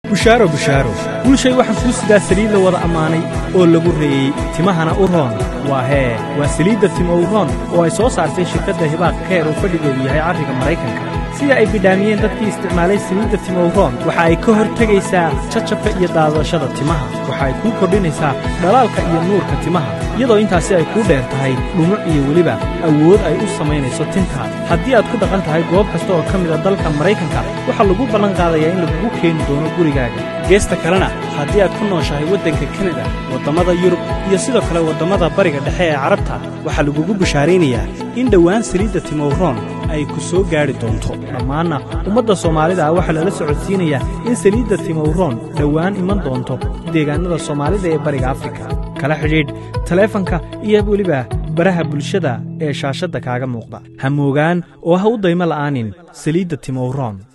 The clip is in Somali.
bushaaro bushaaro bulshay waxaa kuu sidaa saliid la wada ammaanay oo lagu reeyey timahana u roon waa hee waa saliidda timow roon oo ay soo saartay shirkadda hibaaq keer oo fadhigeedu yahay carriga maraykanka sida ay bidhaamiyeen dadkii isticmaalay saliidda timow roon waxa ay ka hor tegaysaa jajabka iyo daadashada timaha waxa ay kuu kordhinaysaa dhalaalka iyo nuurka timaha iyadoo intaasi ay kuu dheer tahay dhumuc iyo weliba awood ay u samaynayso tintaada haddii aad ku dhaqan tahay goob kasta oo ka mid a dalka maraykanka waxaa lagu ballan qaadayaa in lagugu keeni doono gurigaaga geesta kalena haddii aad ku nooshahay waddanka kanada waddammada yurub iyo sidoo kale waddammada bariga dhexe ee carabta waxaa lagugu bishaaraynayaa in dhowaan saliidda timowroon ay ku soo gaadhi doonto dhammaanna ummadda soomaalida ah waxaa lala socodsiinayaa in saliidda timowroon dhowaan iman doonto deegaannada soomaalida ee bariga afrika kala xidhiidh taleefanka iyo weliba baraha bulshada ee shaashadda kaaga muuqda ha moogaan oo ha u daymo la'aanin saliidda timowroon